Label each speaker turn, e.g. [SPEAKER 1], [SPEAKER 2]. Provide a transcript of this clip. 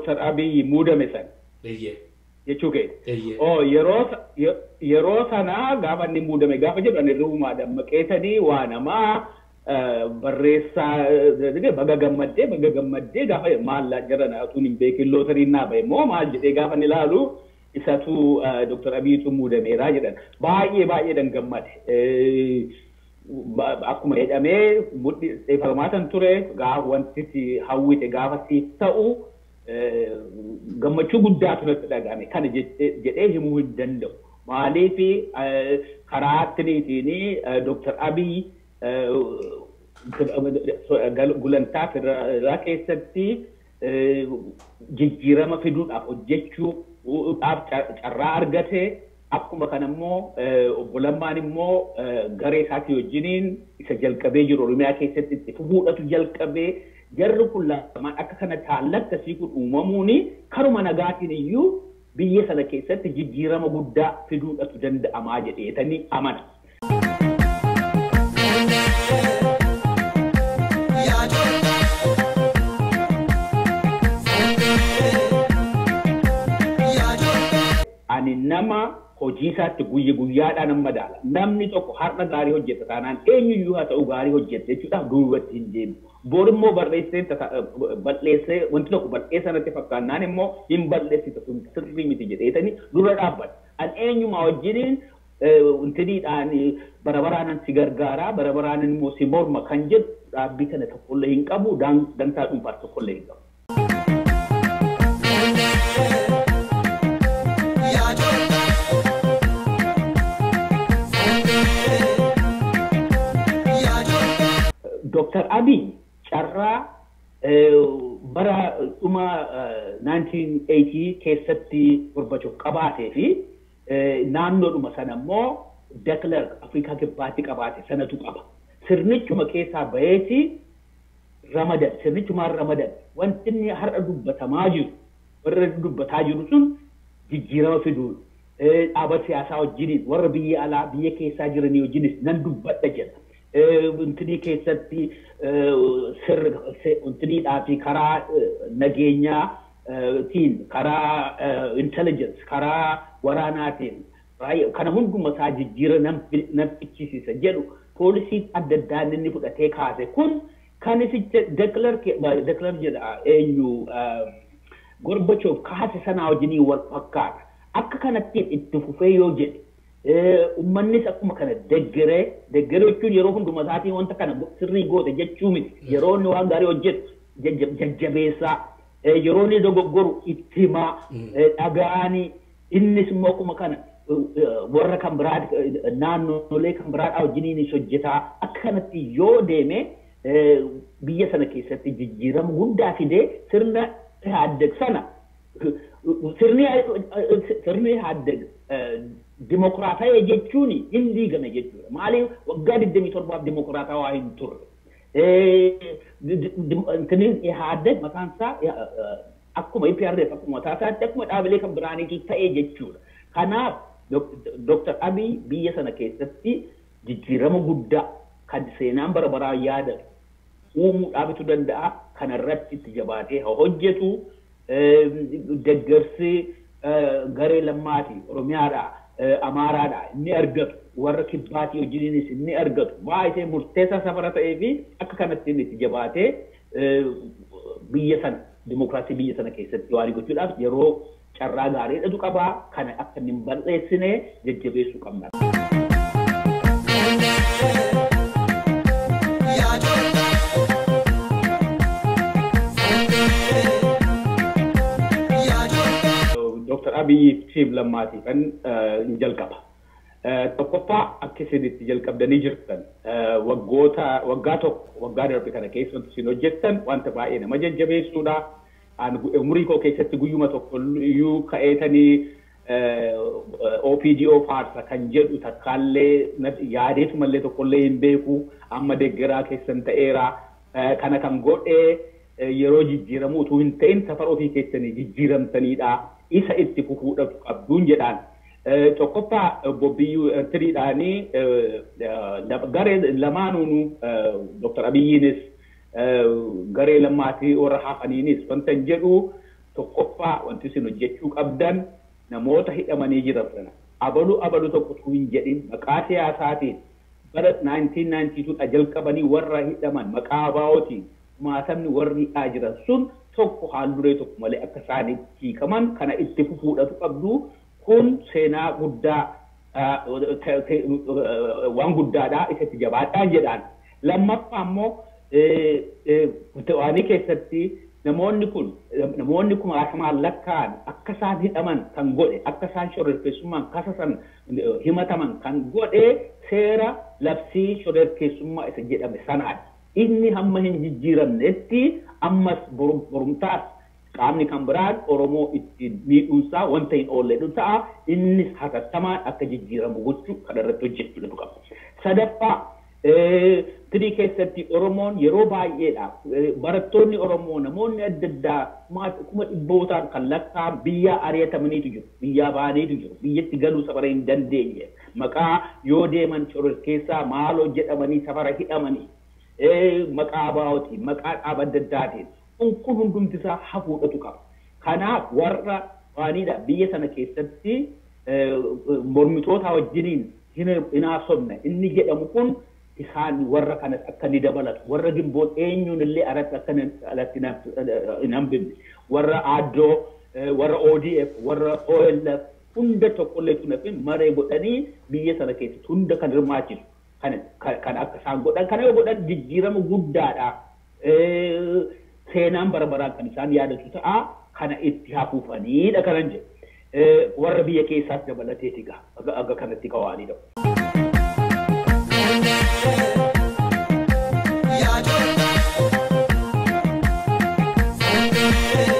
[SPEAKER 1] Dr. Abiy muudame san
[SPEAKER 2] Eeyyee.
[SPEAKER 1] jechuu keenya.
[SPEAKER 2] Eeyyee.
[SPEAKER 1] Oh, yeroo sa- ye- yeroo sana gaafa inni muudame gaafa jedhu ani ruumaa dammaqeetanii waa namaa eh, barreessaa eh, baga gammaddee baga gammaddee gaafa maallaa jiran atuun hin beekin lootariin naa bahe moo maal jedhee gaafa inni ilaalu isatu eh, Dr. Abiyyitu muudameeraa jedhan baay'ee baay'ee dan gammade. Eh, ba- Akkuma jedhamee mudhi falmaatan ture gaafa wanti si hawwite gaafa siif ta'u eh, gammachuu guddaatu natti dhagahame kana jedhee jedhee himuu hin danda'u. Maaliif eh, karaa attiniitiin Dr. Abiy eh, gulantaa federaalaa keessatti eh, jijjiirama fiduudhaaf hojjechuudhaaf car- carraa argate akkuma kana immoo eh, obbo Lammaan immoo eh, garee isaatii wajjiniin isa jalqabee jiru Oromiyaa keessatti itti fuudhatu jalqabee jarri kun lamaan akka kana taallatti kun uumamuun karuma nagaatiin iyyuu biyya sana keessatti jijjiirama guddaa fiduudhatu danda'amaa jedheetanii amana. Ani nama hojii isaatti guyya guyyaadhaan amma daala. Namni tokko har'a gaarii hojjeta taanaan eenyuyyuu haa ta'u gaarii hojjeta jechuudhaaf duubatti hin deemu. Bor immoo barreessee tasa- balleessee wanti tokko balleessa natti fakkaannaan immoo hin balleessita sun sirrii miti jedheetanii dura dhaabbata. An eenyumaa wajjiniin wantiniidhaan bara baraanan si gargaaraa bara baraanan immoo si morma kan jedhu dhaabbii kana tokkollee hin qabu daan- dantaa dhuunfaa tokkollee hin qabu. Dr. Abiy carraa eh, bara dhuma eh, 1980 keessatti gorbachuuf qabaatee fi eh, naannoodhuma sana immoo Deklerk Afrikaa Kibbaatti qabaate sanatu qaba. Sirnichuma keessaa baheeti ramadan sirnichumaan ramadan wanti inni har'a dubbatamaa jiru warra dubbataa jiru sun jijjiirama fiduu eh, dhaaba siyaasaa wajjiniin warra biyya alaa biyya keessaa jiranii wajjinis nan dubbadha jedha. Wantinii keessatti sirri wantiniidhaa fi karaa eh, nageenyaa eh, tiin karaa intelligence karaa waraanaatiin raayyaa- kana hunduma isaa jijjiira nan nan fichisiisa jedhu poolisii adda addaa inni fudhatee kaase kun kan isicha deklar deklar jedha eenyu eh, Gorbachoov kaase sanaa wajjinii wal fakkaata. Akka kanatti itti fufee yoo jedhe eh, uummannis akkuma kana deggeree deggeree jechuun yeroo hunduma isaatiin wanta kana sirrii goote jechuu miti. Yeroo inni waan gaarii hojjetu jajja- jajjabeessaa eh, yeroo inni dogoggoru itti himaa eh, dhaga'anii innis immoo akkuma kana eh, eh, warra kan biraa eh, naannolee kan biraadhaa wajjiniinis hojjetaa akka kanatti yoo deeme eh, biyya sana keessatti jijjiirama guddaa fidee sirna Ihaaddeg sana sirni sirni Ihaaddeg dimokiraatawaa jechuun hin diigame jechuudha. Maaliif waggaa 27 dimokiraatawaa hin turre. Intini Ihaaddeg mataan isaa akkuma IPRF akkuma mataa isaatti akkuma dhaabilee kan biraaniitu ta'ee jechuudha. Kanaaf Dr. Abiy biyya sana keessatti jijjiirama guddaa kan seenaan bara baraa yaadatu uumuu dhaabitu danda'a kanarratti itti jabaatee haa hojjetu deggersi garee lammaati oromiyaadha amaaraadha inni argatu warra kibbaatii wajjiniinis inni argatu baay'ee murteessaa safara ta'ee fi akka kanatti inni itti jabaatee biyya sana dimokiraasii biyya sana keessatti waan gochuudhaaf yeroo carraa gaarii dhatu qabaa kana akka inni hin balleessine jajjabeessuu qabna. Dr. Abiy tiim lammaatiif kan hin jalqaba. Tokkoffaa akka isin itti jalqabdanii jirtan waggoota waggaa tokko waggaa darbe kana keessatti isin hojjettan wanta baay'ee nama jajjabeessuudha. Umurii koo keessatti guyyuma tokko iyyuu ka'eetanii OPDO faarsa kan jedhu takkaallee yaadeetu mallee tokkollee hin beeku amma deggeraa keessan ta'eera. Kana kan godhee yeroo jijjiiramu utuu hin ta'in safara ofii keessanii jijjiiramtaniidha. Isa itti fufuudhaaf qabduun jedhaan. Tokkoffaa bobbiyyuu tiriidhaanii garee lamaanuunu Dr. Abiyyiinis garee lammaatii warra hafaniinis wanta hin jedhu tokkoffaa wanti isin hojjechuu qabdan namoota hidhamanii jiran sana abalu abalu tokko utuu hin jedhin maqaa siyaasaatiin bara 1992 jalqabanii warra hidhaman maqaa abaa'ootiin maatamni warri hidhaa jiran sun tokko haalduree tokko malee akka isaaniif hiikaman kana itti fufuudhatu qabdu kun seenaa guddaa waan guddaadhaa isatti jabaadhaan jedhaan lammaffaa immoo waanii keessatti namoonni kun namoonni kumaatamaan lakkaa'an akka isaan hidhaman kan godhe akka isaan shororkeessummaan kasasan himataman kan godhe seera labsii shororkeessummaa isa jedhame sanaadha. Inni hamma hin jijjiiramnetti ammas borumtaas qaamni kan biraan Oromoo ittiin miidhuunsaa wanta hin oolledhu ta'a. Innis hatattamaan akka jijjiiramu gochuu kan irratti hojjechuudhatu qaba. Sadaffaa tirii keessatti Oromoon yeroo baay'eedha. Barattoonni Oromoo namoonni adda addaa kuma dhibbootaan kan lakkaa'an biyya ari'atamaniitu jiru. Biyyaa baaniitu jiru. Biyyatti galuu safara hin dandeenye. Maqaa yoo deeman shororkeessaa maaloo jedhamanii safara hidhamanii. Maqaa abaa'ootiin, maqaa dhaaba adda addaatiin. Kun kun hundumti isaa hafuudhatu qaba. Kanaaf warra waaniidha biyya sana keessatti mormitoota wajjiniin hin haasofne inni jedhamu kun isaan warra kanas akka ni dabalatu warra gimboon eenyuun illee alatti akka alatti hin hambifne warra aaddoo warra ODF warra OLF hunda tokkollee tunafin maree godhanii biyya sana keessatti hunda kan hirmaachisu kan akka isaan godhan kana yoo godhan jijjiirama guddaadha. Seenaan bara baraan kan isaan yaadatu ta'a kana itti hafuufaniidha kanan jedhu warra biyya keessaas dabalateeti aga kanatti qawaanidha.
[SPEAKER 2] Yeah.